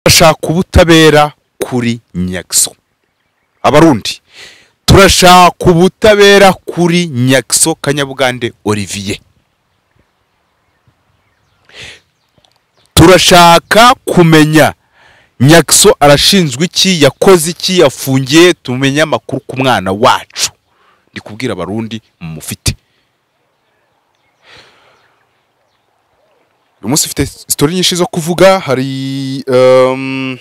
Turashaka ubutabera kuri nyagiso abarundi turashaka ubutabera kuri nyagiso kanyabugande olivier turashaka kumenya nyagiso arashinzwe iki yakoze iki yafungiye tumenye amakuru ku mwana wacu ndi kubwira abarundi mufite uyu munsi ufite sitori nyinshi zo kuvuga hari ehm,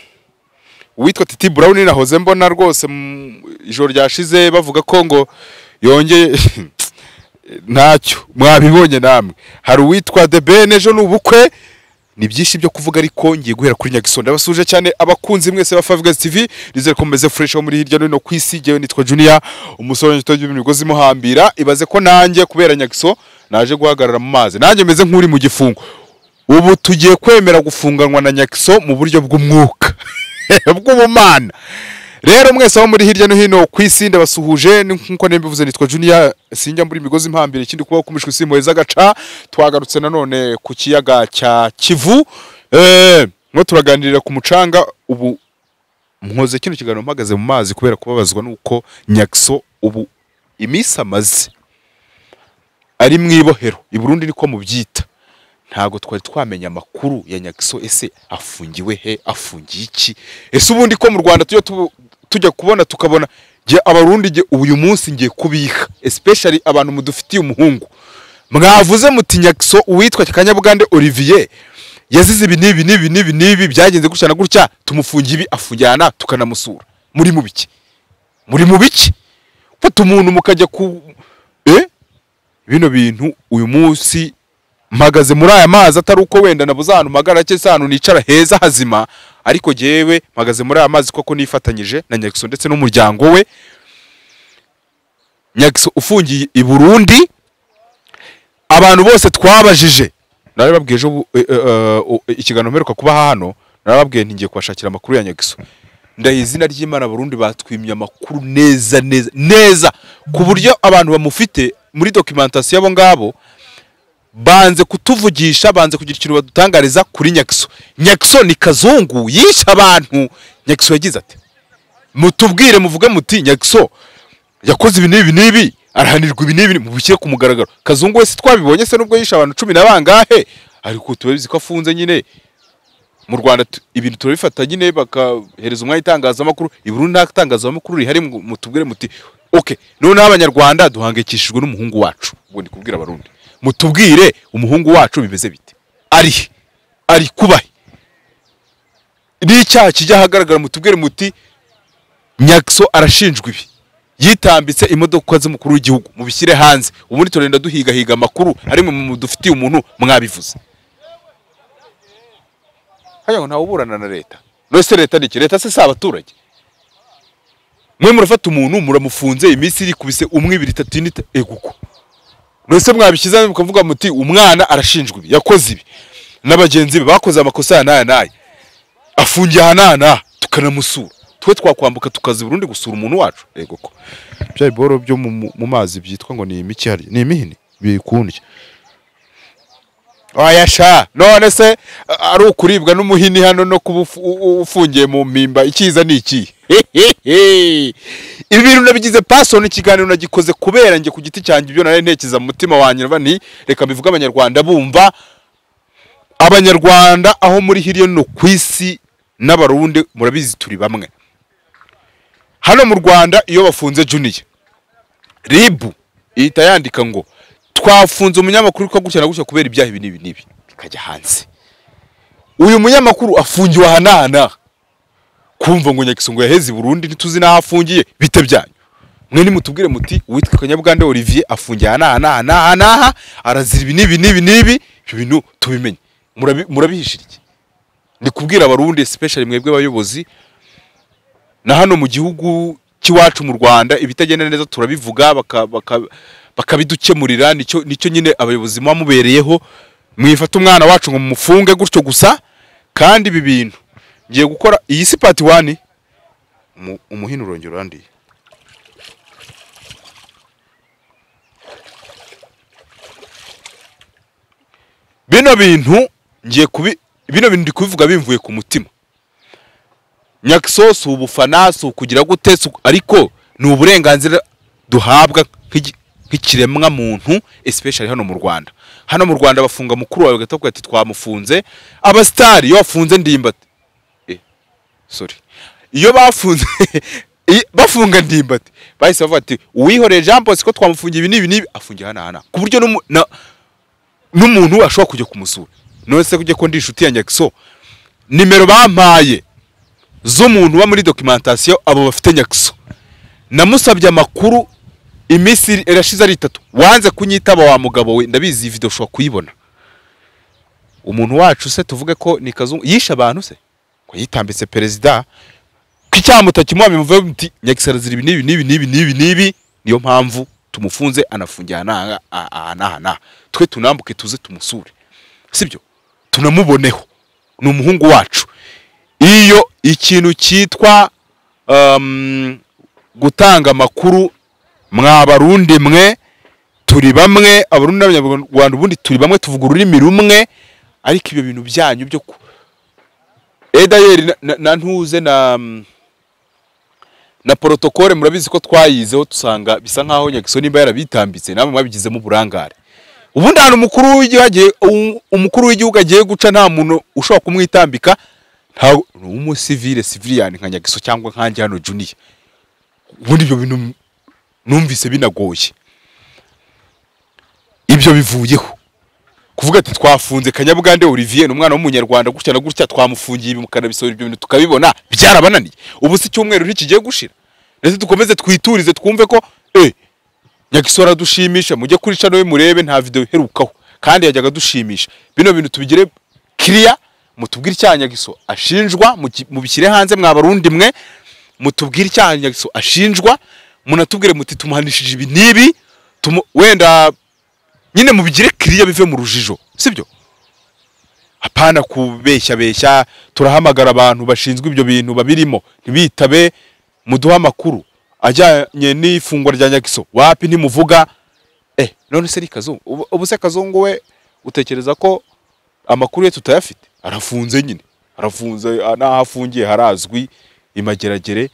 uwitwa titi burawuni nahoze mbona rwose mu- ijoro ryashize bavuga ko ngo yongeye ntacyo mwabibonye namwe hari uwitwa de ben ejo ni ubukwe ni byinshi byo kuvuga ariko ngiye guhera kuri nyagisondo ndabasuje cyane abakunzi mwese ba Five Guys TV nizere ko mumeze fresh ho muri hirya no hino ku isi jyewe nitwa Junior umusore w'igito by'imigozi imuhambira ibaze ko nanjye kubera nyagiso naje guhagarara mu mazi nanjye meze nk'uri mu gifungo ubu tugiye kwemera gufunganwa na nyagiso mu buryo bw'umwuka bw'ubumana rero mwese aho muri hirya no hino ku isi ndabasuhuje ni nkuko nembivuze nitwa juniya sinjya mbura imigozi impambira ikindi kubaho kumishwi simpuheza agaca twagarutse nanone ku kiyaga cya kivu Eh, mwo turaganirira ku mucanga ubu mwoze kino kiganiro mpagaze mu mazi kubera kubabazwa n'uko nyagiso ubu iminsi amaze ari mu ibohero i burundi niko mubyita ntabwo twari twamenya amakuru ya nyagiso ese afungiwe he afungiye iki ese ubundi ko mu rwanda tujya tubu- tujya kubona tukabona jye abarundi jye uyu munsi ngiye kubiha especially abantu mudufitiye umuhungu mwavuze muti nyagiso uwitwa kanyabugande olivier yazize ibi n'ibi n'ibi n'ibi n'ibi byagenze gutya na gutya tumufungiye ibi afungirana tukanamusura muri mu biki muri mu biki fata umuntu mukajya ku eh? bino bintu uyu munsi mpagaze muri aya mazi atari uko wenda nabuze ahantu mpagara cyangwa se ahantu nicara heza hazima ariko jyewe mpagaze muri aya mazi koko nifatanyije na nyagiso ndetse n'umuryango we nyagiso ufungiye i burundi abantu bose twabajije narababwiye ejo bu- e- e- e- o- e- ikiganiro mperuka kuba hano narababwiye nti ngiye kubashakira amakuru ya nyagiso ndahiye izina ry'imana burundi batwimye amakuru neza neza neza ku buryo abantu bamufite muri documentation y'abo ngabo banze kutuvugisha banze kugira ikintu badutangariza kuri nyagiso nyagiso ni kazungu yishe abantu nyagiso yagize ati mutubwire muvuge muti nyagiso yakoze ibi n'ibi n'ibi arahanirwa ibi n'ibi mubishyire ku mugaragaro kazungu wese twabibonye se n'ubwo yishe abantu cumi na bangahe ariko turabizi ko afunze nyine mu rwanda tu- ibintu turabifata nyine bakahereza umwanya itangazamakuru i Burundi nta tangazamakuru rihari ngo mutubwire muti ok noneho abanyarwanda duhangayikishijwe n'umuhungu wacu ubwo ndi kubwira abarundi mutubwire umuhungu wacu bimeze bite ari he? ari kubahe n'icyaha kijya ahagaragara mutubwire muti nyagiso arashinjwa ibi yitambitse imodoka z'umukuru w'igihugu mubishyire hanze ubundi turenda duhigahiga amakuru ari mu mudufitiye umuntu mwabivuze hajya ngo ntawe uburana na leta nose leta ni iki leta se si abaturage mwe murafata umuntu muramufunze iminsi irikubise umwe ibiri itatu ine ita- ego uko nose mwabishyize mukavuga muti umwana arashinjwa ibi yakoze ibi na bagenzi be bakoze amakosa aya n'aya n'aya afungiye aha n'aha n'aha tukanamusura twe twakwambuka tukaza i Burundi gusura umuntu wacu ego ko bya biboro byo mu, mu- mu mazi byitwa ngo ni imiki hariya ni imihini bikundya oya sha none se a- ari ukuribwa n'umuhini hano no kuba ufu- u- u- ufungiye mu mpimba icyiza ni iki ibi bintu nabigize pasoni ikiganiro nagikoze kubera njye ku giti cyanjye ibyo nari ntekereza mu mutima wanjye nava nti reka mbivuge abanyarwanda bumva abanyarwanda aho muri hirya no hino ku isi n'abarundi murabizi turi bamwe hano mu rwanda iyo bafunze juniya ribu ihita yandika ngo twafunze umunyamakuru witwa gutya na gutya kubera ibyaha ibi n'ibi n'ibi bikajya hanze uyu munyamakuru afungiwe aha n'aha n'aha kumva ngo nyagiso ngo yaheze i burundi ntituzi n'aho afungiye bite byanyu mwe nimutubwire muti uwitwa kanyabugande olivier afungiye aha n'aha n'aha n'aha n'aha arazira ibi n'ibi n'ibi n'ibi ibyo bintu tubimenye Murabi- murabihishira iki ni kubwira abarundi especially mwebwe abayobozi na hano mu gihugu cy'iwacu mu Rwanda ibitagenda neza turabivuga baka- baka- bakabidukemurira nicyo nicyo nyine abayobozi muba mubereyeho mwifata umwana wacu ngo mumufunge gutyo gusa kandi ibi bintu ngiye gukora iyi si part 1 umuhino urongera urandiye bino bintu ngiye kubi bino bintu ndi kubivuga bimvuye ku mutima nyakiso si ubufana si ukugira gute si uku- ariko ni uburenganzira duhabwa nk'igi- nk'ikiremwa muntu especially hano mu rwanda hano mu rwanda bafunga mukuru wawe bagahita bakubwira ati twamufunze abasitari iyo bafunze ndimbati Eh, sorry iyo bafunze i- bafunga ndimbati bahise bavuga ati uwihoreye jean bosco twamufungiye ibi n'ibi n'ibi afungiye hano hano ku buryo n'umu- na- n'umuntu ashobora kujya kumusura none se kujya ko ndi inshuti ya nyakiso nimero bampaye z'umuntu uba muri documentation abo bafite nyakiso namusabye amakuru iminsi iri- irashize ari itatu wanze kunyitaba wa mugabo we ndabizi iyi video ushobora kuyibona umuntu wacu se tuvuge ko ni kazungu yishe abantu se ko yitambitse perezida ko icyamuta kimuhamye muvuye muti nyagisara ziri ibi n'ibi n'ibi n'ibi n'ibi n'ibi niyo mpamvu tumufunze anafungiye aha n'aha, aha aha n'aha n'aha twe tunambuke tuze tumusure sibyo tunamuboneho ni umuhungu wacu iyo ikintu cyitwa um, gutanga amakuru mwa barundi mwe turi bamwe abarundi n'abanyarwanda ubundi turi bamwe tuvuga ururimi rumwe ariko ibyo bintu byanyu byo ku- edayeri na, na, na ntuze na mm, na protokole murabizi ko twayizeho dusanga bisa nkaho nyagiso nimba yarabitambitse namwe mwabigizemo uburangare ubundi ahantu umukuru w'igihugu agiye- um- umukuru w'igihugu agiye guca nta muntu ushobora kumwitambika ntago ni umusivile civilian nka nyagiso cyangwa nkanjye hano juniya ubundi ibyo bintu numvise binagoye ibyo bivuyeho kuvuga ati twafunze kanyabugande olivier ni umwana w'umunyarwanda gutya na gutya twamufungiye ibi mukanabisora ibyo bintu tukabibona byarabananiye ubu si icyumweru ntikigiye gushira ndetse dukomeze twiturize twumve ko eh nyagisora dushimisha mujye kuri channel ye murebe nta video iherukaho kandi yajyaga adushimisha bino bintu tubigire clear mutubwire icyaha nyagiso ashinjwa muki- mubishyire hanze mwa barundi mwe mutubwire icyaha nyagiso ashinjwa munatubwire muti tumuhanishije ibi n'ibi tumu- wenda nyine mubigire kiriya bive mu rujijo sibyo hapana kubeshya beshya turahamagara abantu bashinzwe ibyo bintu babirimo ntibitabe muduhe amakuru ajyanye n'ifungwa rya nyagiso wapi ntimuvuga eh none se ni kazungu ubu, ubu se kazungu we utekereza ko amakuru ye tutayafite arafunze nyine arafunze ah, n'aho afungiye harazwi imageragere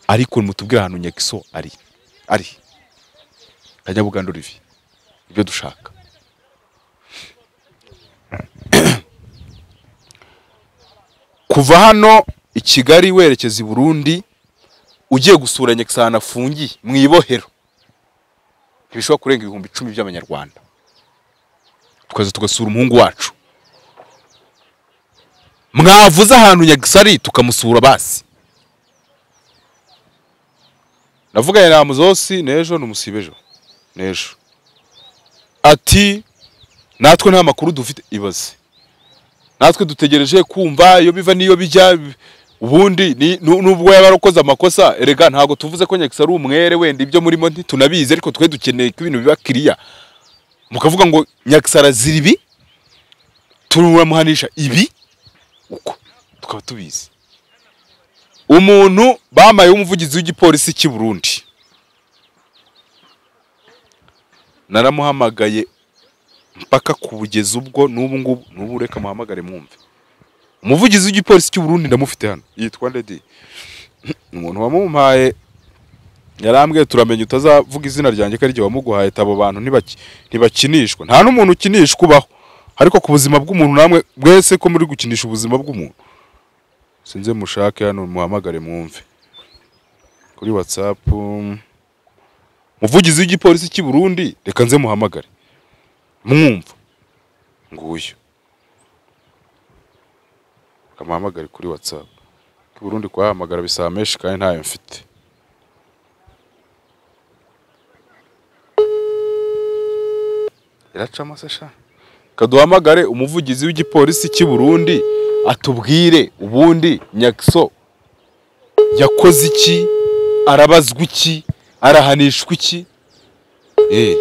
ariko mutubwire ahantu nyagiso ari ari kanyabuganda olivier ibyo dushaka kuva hano i kigali werekeza i burundi ugiye gusura nyagisana afungiye mu ibohero ntibishobora kurenga ibihumbi icumi by'amanyarwanda tukaza tugasura umuhungu wacu mwavuze ahantu nyagisari tukamusura basi navuganye na muzosi n'ejo n'umusibejo n'ejo ati natwe nta makuru dufite ibaze natwe dutegereje kumva iyo biva n'iyo bijya ubundi ni- nu- nubwo yaba yarakoze amakosa erega ntabwo tuvuze ko nyakisa ari umwere wenda ibyo murimo ntitunabizi ariko twe dukeneye ko ibintu biba kiriya mukavuga ngo nyakisa arazira ibi turamuhanisha ibi uko tukaba tubizi umuntu bamaye umuvugizi w'igipolisi cy'i Burundi naramuhamagaye mpaka kubugeza ubwo n'ubu ngubu n'ubu reka muhamagare mwumve umuvugizi w'igipolisi cy'u Burundi ndamufite hano yitwa Ndedi umuntu wamumpaye yarambwiye turamenye utazavuga izina ryanjye ko ari ryo wamuguhaye abo bantu ntibaki- ntibakinishwa nta n'umuntu ukinishwa ubaho ariko ku buzima bw'umuntu namwe mwese ko muri gukinisha ubuzima bw'umuntu sinze mushake hano muhamagare mwumve kuri WhatsApp muvugizi w'igipolisi cy'i Burundi reka nze muhamagare mwumva nguyu kamuhamagare kuri whatsapp i Burundi kuhahamagara bisaba menshi kandi ntayo mfite iracamo se sha kaduhamagare umuvugizi w'igipolisi cy'i Burundi atubwire ubundi nyakiso yakoze iki arabazwa iki arahanishwa iki eh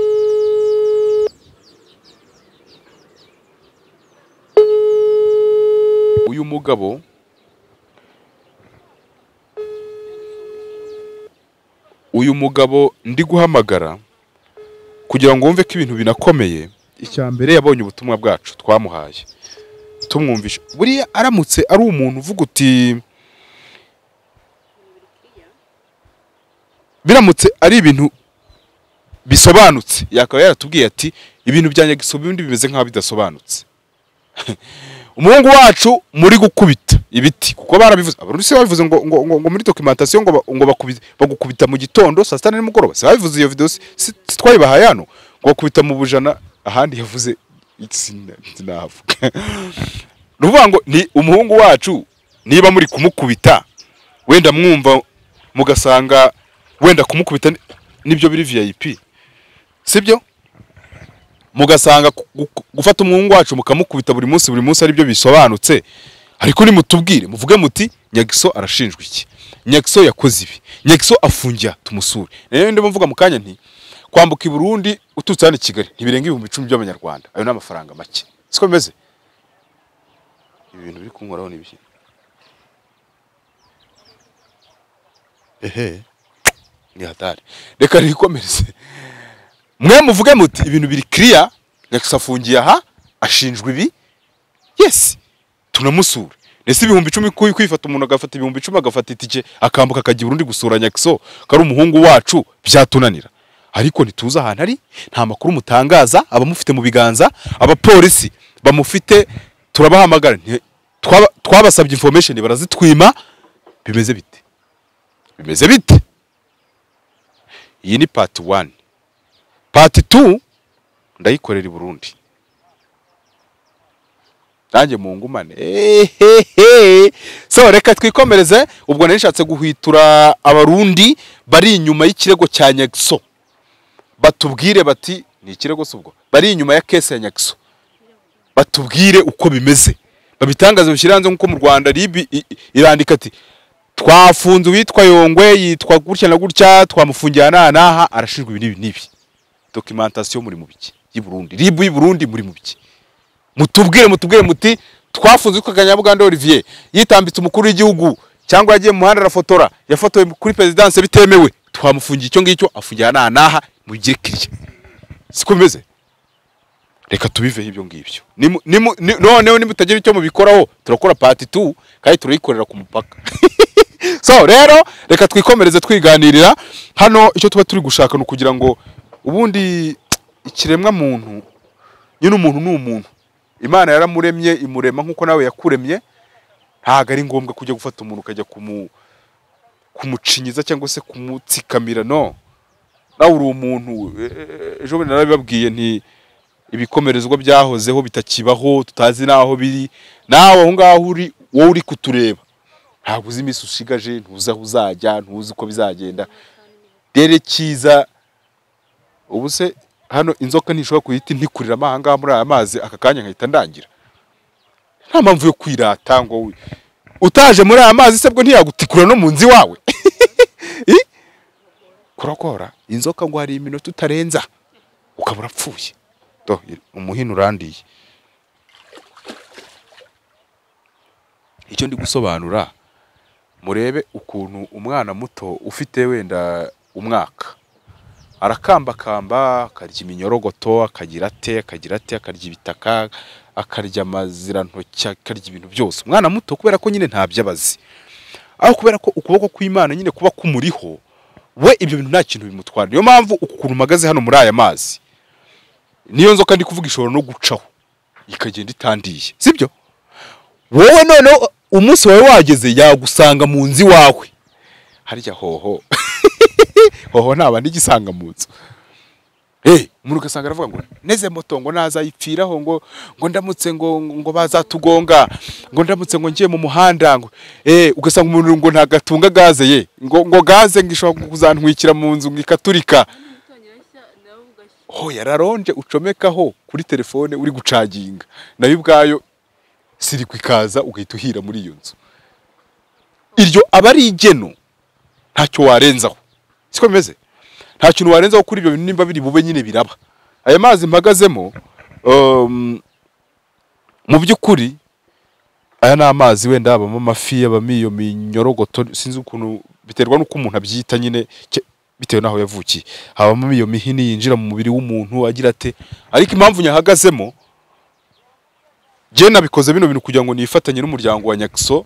uyu mugabo uyu mugabo ndi guhamagara kugira ngo wumve ko ibintu binakomeye icya mbere yabonye ubutumwa bwacu twamuhaye tumwumvisha buriya aramutse ari umuntu uvuga uti biramutse ari ibintu bisobanutse yakaba yaratubwiye ati ibintu bya nyagisabo ibindi bimeze nk'aho bidasobanutse umuhungu wacu muri gukubita ibiti kuko barabivuze abarusi babivuze ngo ngo ngo, ngo muri documentation ngo ba- ngo bakubita bagukubita mu gitondo saa sita nimugoroba si babivuze iyo video si, si si twayibahaye hano ngo bakubita mu bujana ahandi yavuze sina- sinahavuga ni ukuvuga ngo ni umuhungu wacu niba muri kumukubita wenda mwumva mugasanga wenda kumukubita ni- nibyo biri vip sibyo mugasanga gu- gu- gufata umuhungu wacu mukamukubita buri munsi buri munsi aribyo bisobanutse ariko nimutubwire muvuge muti nyagiso arashinjwa iki nyagiso yakoze ibi nyagiso afungiye aha, tumusure rero ndimo mvuga mu kanya nti kwambuka i burundi uturutse hano i kigali ntibirenga ibihumbi icumi by'abanyarwanda ayo ni amafaranga make siko bimeze ibi bintu biri kunkoraho ni ibiki ehe ni hatari reka nikomereze mwe muvuge muti ibintu biri kiriya nyagiso afungiye aha ashinjwa ibi yesi tunamusure ndetse ibihumbi icumi kuyi kwifata umuntu agafata ibihumbi icumi agafata itike akambuka akajya urundi gusura nyagiso kari umuhungu wacu byatunanira ariko ntituzi ahantu ari nta makuru mutangaza abamufite mu biganza abapolisi bamufite turabahamagara nti- twaba- twabasabye information barazitwima bimeze bite bimeze bite iyi ni pati wani pati tu ndayikorera i burundi nanjye mu ngumane ehehe so reka twikomereze ubwo nari nshatse guhwitura abarundi bari inyuma y'ikirego cya nyagiso batubwire bati ni ikirego se ubwo bari inyuma ya kese ya nyagiso batubwire uko bimeze babitangaze bishyire hanze nk'uko mu rwanda ribi i- i- irandika ati twafunze uwitwa yongwe yitwa gutya na gutya twamufungiye aha n'aha n'aha arashinjwa ibi n'ibi n'ibi documentation muri mu biki y'i burundi ribu y'i burundi muri mu biki mutubwire mutubwire muti twafunze uwitwa kanyabuganda olivier yitambitse umukuru w'igihugu cyangwa yagiye mu muhanda arafotora yafotowe kuri perezidanse bitemewe twamufungiye icyo ngicyo afungiye aha n'aha n'aha mugire kiriya siko bimeze reka tubiveho ibyo ngibyo Nimu- nimu- ni- noneho nimutagira icyo mubikoraho turakora pati tu kandi turayikorera ku mupaka so rero reka twikomereze twiganirira hano icyo tuba turi gushaka ni ukugira ngo ubundi ikiremwa muntu nyine umuntu ni umuntu imana yaramuremye imurema nk'uko nawe yakuremye ntabwo ari ngombwa kujya gufata umuntu ukajya kumu kumucinyiza cyangwa se kumutsikamira no nawe uri umuntu e- e- ejo bundi narabibabwiye nti ibikomerezwa byahozeho bitakibaho tutazi n'aho biri nawe aho ngaho uri wowe uri kutureba ntabwo uzi iminsi ushigaje ntuzi aho uzajya ntuzi uko bizagenda rero cyiza ubu se hano inzoka ntishobora guhita intikuriramo aha ngaha muri aya mazi aka kanya nkahita ndangira nta mpamvu yo kwirata ngo wi- utaje muri aya mazi se bwo ntiyagutikura no mu nzu iwawe I? kurokora inzoka ngo hari iminota utarenza ukaba urapfuye do umuhini urandiye icyo ndi gusobanura murebe ukuntu umwana muto ufite wenda umwaka arakambakamba akarya iminyorogoto akagira ate akagira ate akarya ibitaka akarya amazirantoki akarya ibintu byose umwana muto kubera ko nyine ntabyo aba azi aho kubera ko ukuboko kw'imana nyine kuba kumuriho we ibyo bintu nta kintu bimutwara niyo mpamvu uku kuntu uhagaze hano muri aya mazi niyo nzoka ndi kuvuga ishobora no gucaho ikagenda itandiye sibyo wowe noneho umunsi wawe wageze yagusanga mu nzu iwawe harya hoho hoho nta bandi igisanga mu nzu Eh, umuntu ugasanga aravuga ngo neze moto ngo nazayipfiraho ngo ngo ndamutse ngo ngo bazatugonga ngo ndamutse ngo ngiye mu muhanda ngo eh ugasanga umuntu ngo ntagatunga gaze ye ngo ngo gaze ngo ishobora kuzantwikira mu nzu ngo ikaturika ho yararonje ucomekaho kuri telefone uri gucaginga nayo ubwayo siri kwikaza ugahita uhira muri iyo nzu iryo aba ari igeno ntacyo warenzaho siko bimeze nta kintu warenzaho kuri ibyo bintu nimba biri bube nyine biraba aya mazi mpagazemo um, mu by'ukuri aya ni amazi wenda habamo amafi habamo iyo minyorogoto sinzi ukuntu biterwa n'uko umuntu abyita nyine ke- bitewe n'aho yavukiye habamo iyo mihini yinjira mu mubiri w'umuntu agira ate ariko impamvu nyahagazemo jye nabikoze bino bintu kugira ngo nifatanye n'umuryango wa nyagiso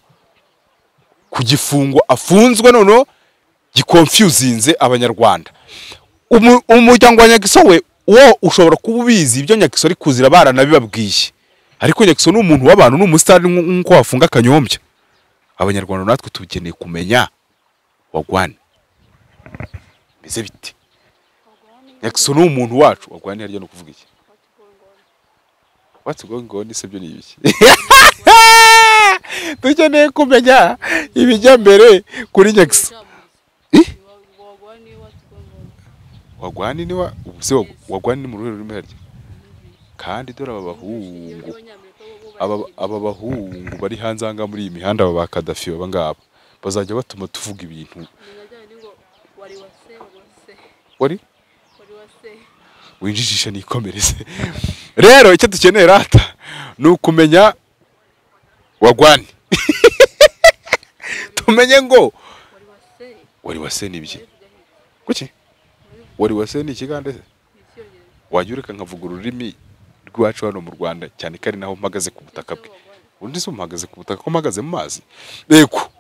ku gifungo afunzwe noneho gikonfyuzinze abanyarwanda Umu- umuryango wa nyagiso we wo ushobora kuba ubizi ibyo nyagiso ari kuzira baranabibabwiye ariko nyagiso ni umuntu w'abantu ni umusitari nk- nk'uko wafunga akanyombya abanyarwanda natwe tubikeneye kumenya wagwane meze bite nyagiso ni umuntu wacu wagwane harya no kuvuga iki what's going on se byo ni ibiki dukeneye kumenya ibijya mbere kuri nyagiso wagwani ni wa ubuse wa- wagwani ni mu ruhe rurimi harya kandi dore aba bahungu aba aba bahungu bari hanze aha ngaha muri iyi mihanda aba ba kadafi baba ngaba bazajya batuma tuvuga ibintu wari winjijisha nikomereze rero icyo dukeneye rata ni ukumenya wagwani tumenye ngo wari wase ni ibiki kuki wari wase ni ikigande se wajya ureka nkavuga ururimi rwacu hano mu rwanda cyane ko ari naho mpagaze ku butaka bwe undi se umuhagaze ku butaka ko mpagaze mu mazi yego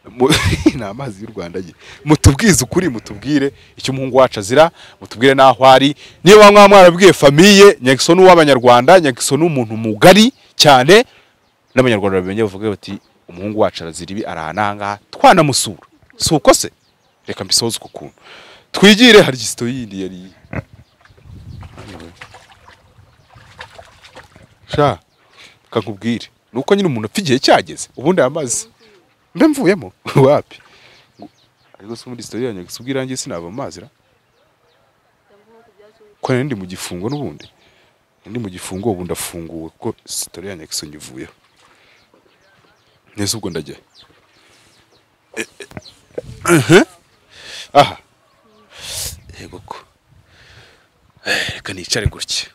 Mu- ni amazi y'u rwanda ye mutubwize ukuri mutubwire icyo umuhungu wacu azira mutubwire n'aho ari niba mwaba mwarabwiye famiye nyagiso ni uw'abanyarwanda nyagiso ni umuntu mugari cyane n'abanyarwanda babimenye bavuga bati umuhungu wacu arazira ibi arahana aha ngaha twanamusura si uko se reka mbisoze uko kuntu twigire hari gisito yindi yari sha reka nkubwire ni uko nyine umuntu apfa igihe cyageze ubundi aya mazi mbe mvuyemo wapi Ngo- ariko se muri sitori yanjye gusa ubwo irangiye sinava mu mazi ra ko nari ndi mu gifungo n'ubundi Nari ndi mu gifungo ubu ndafunguwe ko sitori yanjye gusa nyivuyeho neza ubwo ndajya Eh, eh, eh, aha yego ko Eh, reka nicare gutya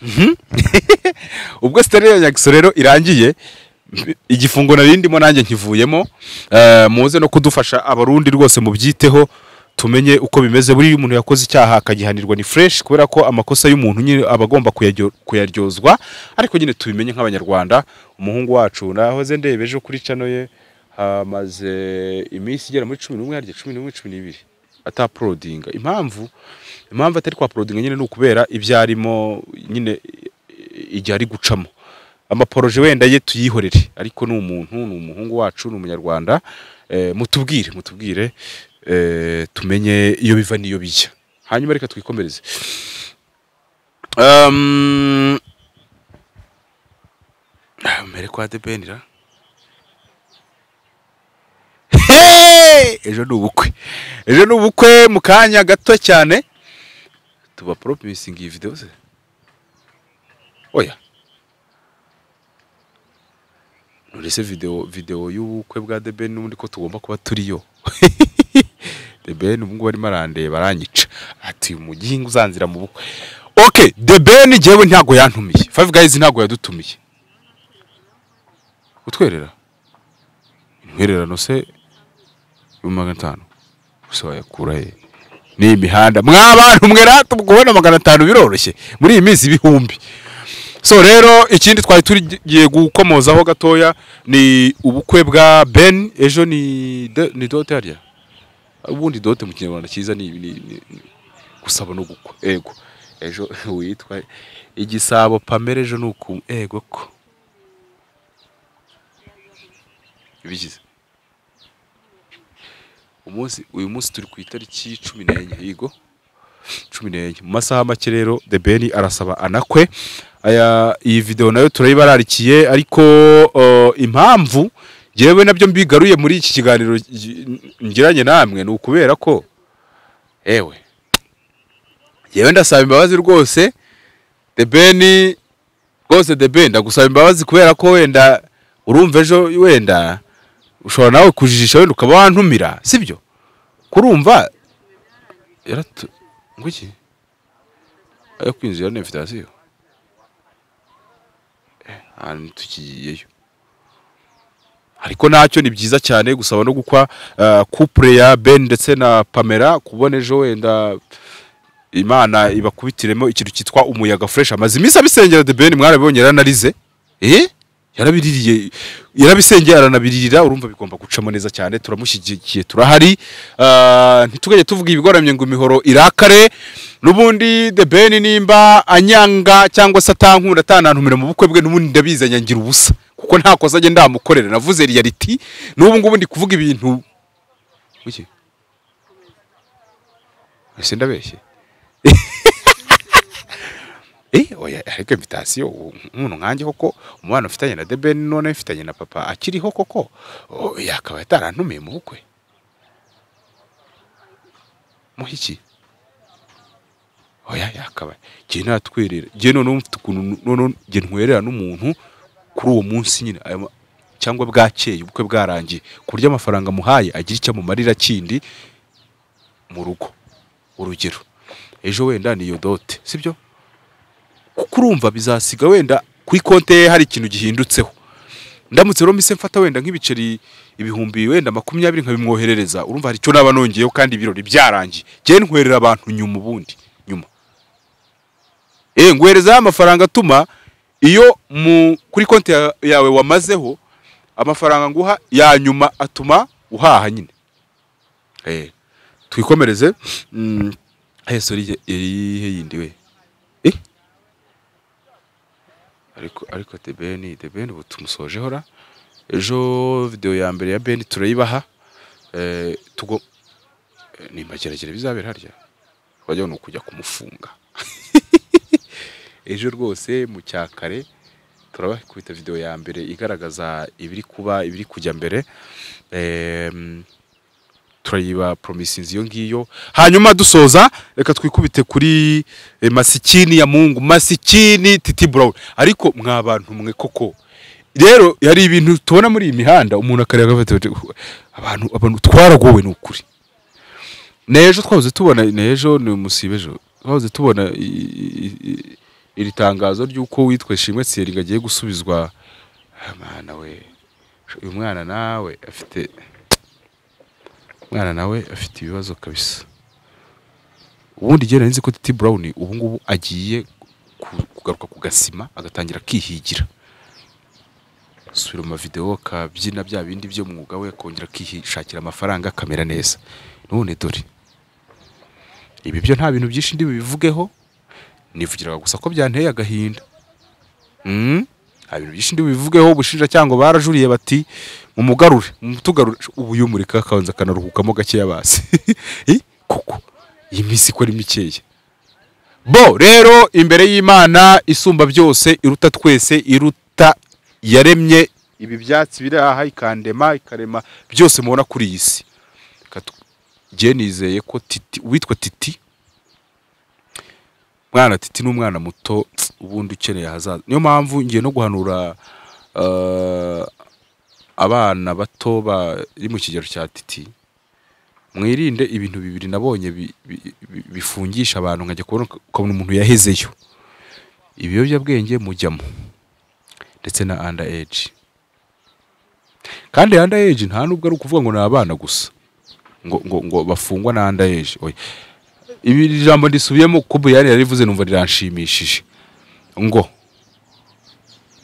Mhm. ubwo sitori ya nyagiso rero irangiye igifungo nari ndimo nanjye nkivuyemo eh, muze no kudufasha abarundi rwose mubyiteho tumenye uko bimeze buriya umuntu yakoze icyaha akagihanirwa ni fresh kubera ko amakosa y'umuntu nyine aba agomba kuyaryo- kuyaryozwa ariko nyine tubimenye nk'abanyarwanda umuhungu wacu nahoze ndeba ejo kuri cano ye hamaze iminsi igera muri cumi n'umwe harya cumi n'umwe cumi n'ibiri ataporodinga impamvu impamvu atari kwa porodinga nyine ni ukubera ibyo arimo nyine igihe ari gucamo amaporoje wenda ye tuyihorere ariko ni umuntu ni umuhungu wacu ni umunyarwanda eh, mutubwire mutubwire eh, tumenye iyo biva n'iyo bijya hanyuma reka twikomereze Um, ah, mbere kwa debenira ejo ni ubukwe ejo ni ubukwe mu kanya gato cyane tuba poromisingi iyi videwo se oya urese video video y'ubukwe bwa The Ben n'ubundi ko tugomba kuba turiyo The Ben ubu ngubu arimo arandeba aranyica ati uyu mugingo uzanzira mu bukwe okay The Ben jewe ntago yantumiye Five Guys ntago yadutumiye utwerera intwererano se yo magana atanu gusa wayakura he ni imihanda mwa bantu mwe ratubwona magana atanu biroroshye muri iyi minsi ibihumbi so rero ikindi twari tugiye gukomozaho gatoya ni ubukwe bwa ben ejo ni de- ni dote harya ubundi dote mu kinyarwanda cyiza ni, ni, ni ni- gusaba no gukwa ego ejo witwa igisabo pamela ejo ni uku ego ko ibigize umunsi uyu munsi turi ku itariki cumi n'enye yego cumi n'enye mu masaha make rero the ben arasaba anakwe aya iyi video nayo turayibararikiye ariko uh, impamvu yewe nabyo mbigaruye muri iki kiganiro gi- ngiranye namwe ni ukubera ko ewe yewe ndasaba imbabazi rwose the ben rwose the ben ndagusaba imbabazi kubera ko wenda urumva ejo wenda ushobora nawe kujijisha wenda ukaba wantumira sibyo kurumva yaratu nguki ayo kwinjira ni invitation ahantu tukigiyeyo ariko nacyo ni byiza cyane gusaba no gukwa uh, couple ya Ben ndetse na Pamela kubona ejo wenda Imana ibakubitiremo ikintu cyitwa umuyaga fresh amaze iminsi abisengera de Ben mwarabibonye yaranarize eh yarabiririye yarabisengeye aranabiririra urumva bigomba gucamo neza cyane turamushyigikiye turahari Ah, ntitugajye tuvuga ibigoramye ngo imihoro irakare n'ubundi The Ben nimba anyanga cyangwa se atankunda atanantumira mu bukwe bwe n'ubundi ndabizi anyangira ubusa kuko nta kosa njye ndamukorera navuze reality n'ubu ngubu ndi kuvuga ibintu Kuki? ese ndabeshye Eh, oya ariko invitation umuntu nkanjye koko umwana ufitanye na Deben none ufitanye na papa akiriho koko oh, yakaba yatarantumiye mu bukwe muhiki oya yakaba jye natwerera jye none mfite ukuntu none jye ntwerera n'umuntu kuri uwo munsi nyine ayo ma- cyangwa bwakeye ubukwe bwarangiye ku buryo amafaranga muhaye agira icyo amumarira kindi mu rugo urugero ejo wenda ni iyo dote sibyo kuko urumva bizasiga wenda kuri konti ye hari ikintu gihindutseho ndamutse rero mise mfata wenda nk'ibiceri ibihumbi wenda makumyabiri nkabimwoherereza urumva hari icyo naba nongeyeho kandi ibirori byarangiye jye ntwerera abantu nyuma ubundi nyuma eh nguhereza ya mafaranga atuma iyo mu kuri konti ya- yawe wamazeho amafaranga nguha ya nyuma atuma uhaha nyine eh twikomereze mm, eh sorry ye- ye- ye- yindi we ariko ariko the ben the ben ubu tumusojeho ra ejo video ya mbere ya ben turayibaha eh tugo eh, ni mageragere bizabera harya wajya ni ukujya kumufunga ejo rwose mu cyakare turabakubita video ya mbere igaragaza ibiri kuba ibiri kujya mbere em, turayiba promises iyo ngiyo hanyuma dusoza reka twikubite kuri eh, masikini ya mungu masikini titi brown ariko mwa bantu mwe koko rero hari ibintu tubona muri iyi mihanda umuntu akareba agafata ati, "Uhu, abantu abantu twaragowe ni ukuri n'ejo twahoze tubona n'ejo ni umusibe ejo twahoze tubona i- i- i- iri tangazo ry'uko witwa Shimwe Thierry agiye gusubizwa Ah, mana we uyu mwana nawe afite mwana nawe afite ibibazo kabisa ubundi jye nari nzi ko titi brown ubu ngubu agiye ku- kugaruka ku gasima agatangira akihigira subira mu mavidewo akabyina bya bindi by'umwuga we akongera akishakira amafaranga akamera neza none dore ibi byo nta bintu byinshi ndi bibivugeho nivugiraga gusa ko byanteye agahinda Mm? nta bintu byinshi ndi bivugeho ubushinjacyaha ngo barajuriye bati mumugarure mumutugarure ubu iyo mureka akabanza akanaruhukamo gakeya basi Eh, kuko iyi minsi ko ari mikeya bo rero imbere y'imana isumba byose iruta twese iruta yaremye ibi byatsi biri aha ikandema ikarema byose mubona kuri iyi si Reka tu- jye nizeye ko titi uwitwa titi mwana titi ni umwana muto ubundi ukeneye ahazaza niyo mpamvu ngiye no guhanura eh, abana bato bari mu kigero cya titi mwirinde ibintu bibiri nabonye bi- bi- bi- bifungisha abantu nkajya kubona ukabona umuntu yahezeyo ibiyobyabwenge mujyamo ndetse na under age kandi under age nta nubwo ari ukuvuga ngo ni abana gusa ngo, ngo, ngo bafungwa na under age oya ibi jambo ndisubiyemo kuko buyani yarivuze numva riranshimishije ngo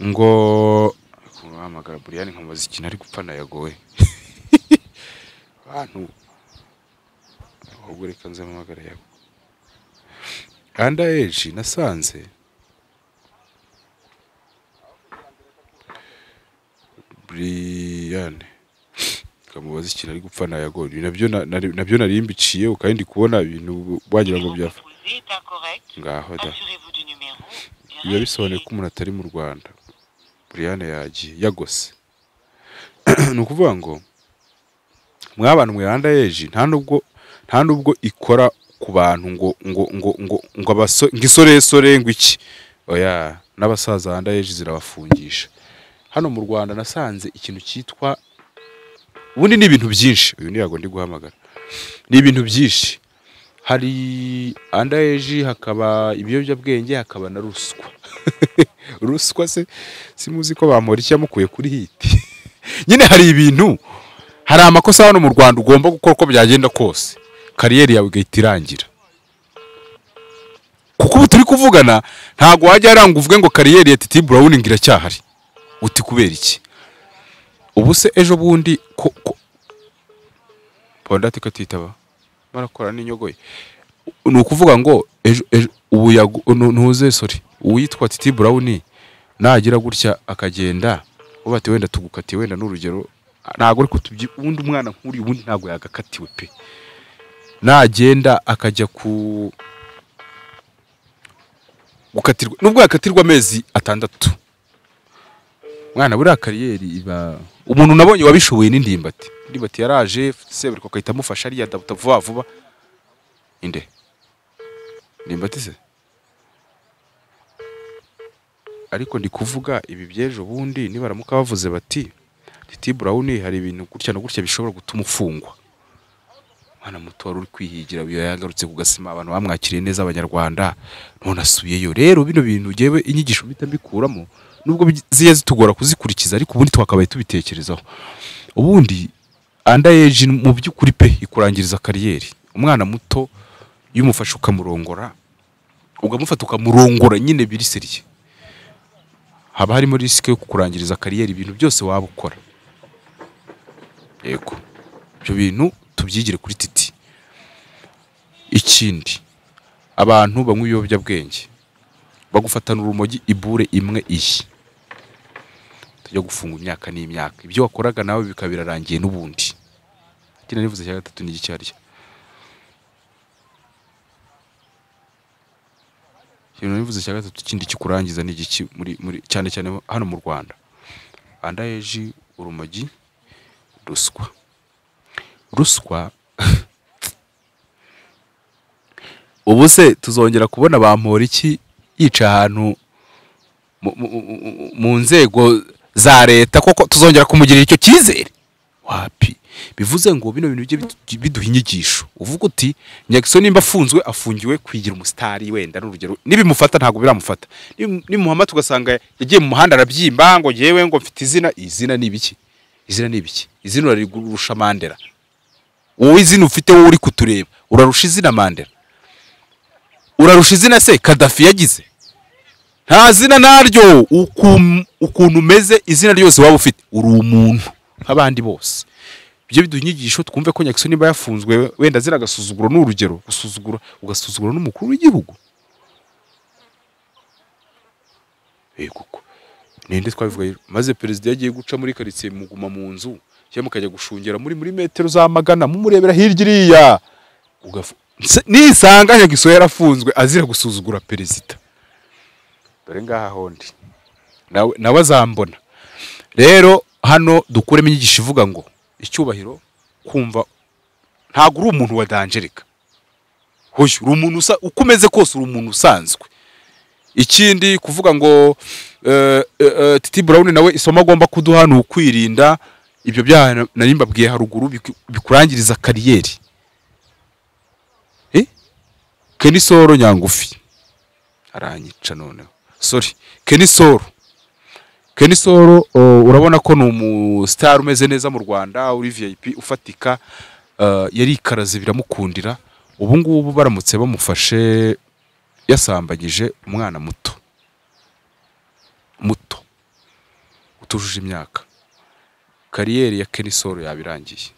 ngo hamagara buriyani nkamubaza ikintu ari gupfa nayagowe abantu ahubwo reka nze mpamagara yawe under age nasanze buriyani kamubaza ikintu ari gupfa nayagowe Ibi nabyo na- nari- nabyo nari mbiciye ukaba ndi kubona ibintu wagira ngo byafa composé est incorrect. ngaho da Assurez-vous du numéro. et biba bisobanuye réécrivez. ko umuntu atari mu rwanda buriyane yagiye yagose ni ukuvuga ngo mw'abantu mwiranda yeji nta nubwo nta nubwo ikora ku bantu ngo ngo ngo ngo ngo abaso ngo isoresore ngo iki oya n'abasaza handa yeji zirabafungisha hano mu rwanda nasanze ikintu cyitwa ubundi ni ibintu byinshi uyu ni yago ndi guhamagara ni ibintu byinshi hari anda eji hakaba ibiyobyabwenge hakaba na ruswa ruswa se simuzi ko bamora icyamukuye kuri hiti nyine hari ibintu hari amakosa hano mu rwanda ugomba gukora uko byagenda kose kariyeri yawe igahita irangira kuko ubu turi kuvugana ntabwo wajya haranga uvuge ngo kariyeri ya titi burawuni ngo iracyahari uti kubera iki ubu se ejo bundi ko ko pondati katitaba marakora n'inyogoye ni ukuvuga ngo ejo ejo ubu yagu nu- ntuze sori uwitwa titi burawuni nagira gutya akagenda uba ati wenda tugukatiye wenda n'urugero ntabwo ariko tubyi ubundi umwana nk'uriya ubundi ntabwo yagakatiwe pe nagenda akajya ku gukatirwa nubwo yakatirwa amezi atandatu mwana buriya kariyeri iba umuntu nabonye wabishoboye n'indimbati indimbati yaraje seburiko agahita amufasha ariya adabuta vuba vuba inde ndimbati se ariko ndi kuvuga ibi by'ejo bundi nibaramuka bavuze bati titi burawuni hari ibintu gutya na gutya bishobora gutuma ufungwa mwana muto wari uri kwihigira iyo yagarutse ku gasima abantu bamwakiriye neza abanyarwanda none asubiyeyo rero bino bintu ngewe inyigisho mpita mbikuramo nubwo bi- ziye zitugora kuzikurikiza ariko ubundi twakabaye tubitekerezaho ubundi andayeji mu by'ukuri pe ikurangiriza kariyeri umwana muto iyo umufashe ukamurongora ukamufata ukamurongora nyine biri seriye haba harimo risike yo kukurangiriza kariyeri ibintu byose waba ukora yego ibyo bintu tubyigire kuri titi ikindi abantu banywa ibiyobyabwenge bagufatana urumogi ibure imwe iyi tujya gufunga imyaka n'imyaka ibyo wakoraga nawe bikaba birarangiye n'ubundi kino nivuze cya gatatu ni iki arya ikintu nivuze cya gatatu kindi kikurangiza ni igiki muri muri cyane cyane hano mu Rwanda andayeji urumogi ruswa ruswa ubu se tuzongera kubona bamporiki yica ahantu mu- mu- mu- mu nzego za leta koko tuzongera kumugirira icyo cyizere wapi bivuze ngo bino bintu bijye bidu- biduha inyigisho uvuga uti nyagiso nimba afunzwe afungiwe kwigira umusitari wenda n'urugero nibimufata ntabwo biramufata Nibimu- nimuhamata ugasanga yagiye mu muhanda arabyimba ngo yewe ngo mfite izina izina ni ibiki izina ni ibiki izina urarigurusha mandera wowe izina ufite wowe uri kutureba urarusha izina mandela urarusha izina se kadafi yagize nta zina naryo ukum- ukuntu umeze izina ryose waba ufite uri umuntu nk'abandi bose ibyo biduha inyigisho twumve ko nyakiso niba yafunzwe wenda zina agasuzuguro ni urugero gusuzugura ugasuzugura n'umukuru w'igihugu yego ninde twabivuga maze perezida yagiye guca muri karitsiye muguma mu nzu cyangwa mukajya gushungera muri muri metero za magana mumurebera hirya iriya Ugafu- Nse- nisanga nyagiso yarafunzwe azira gusuzugura perezida dore ngaha hondi nawe nawe azambona rero hano dukuremo inyigisho ivuga ngo icyubahiro kumva ntabwo uri umuntu wadanjereka hoya uri umuntu usa uko umeze kose uri umuntu usanzwe ikindi kuvuga ngo eh, eh, eh, titi burawuni nawe isomo agomba kuduha ni ukwirinda ibyo byaha na- nari mbabwiye haruguru biku- bikurangiriza kariyeri Eh? keni soro nyangufi aranyica noneho sori keni soro keni soro oh, urabona ko ni umusitari umeze neza mu rwanda uri vip ufatika eh, yarikaraze biramukundira ubu ngubu baramutse bamufashe yasambagije umwana muto muto utujuje imyaka kariyeri ya Kenny Solo yabirangiye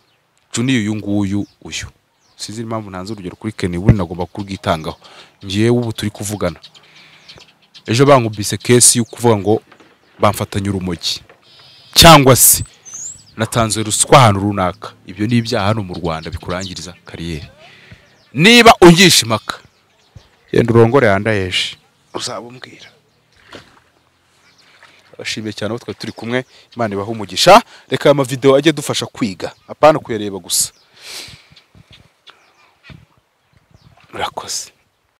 Junior uyu nguyu uyu sinzi impamvu ntanze urugero kuri Kenny buri nagomba kurwitangaho ngewe ubu turi kuvugana ejo bankubise kesi yo kuvuga ngo bamfatanye urumogi cyangwa se natanze ruswa ahantu runaka ibyo ni ibyaha hano mu Rwanda bikurangiriza kariyeri niba ungisha impaka yenda urongore yandayeje uzabubwira bashimiye cyane abo twari turi kumwe imana ibaha umugisha reka aya mavidewo ajye adufasha kwiga apana kuyareba gusa murakoze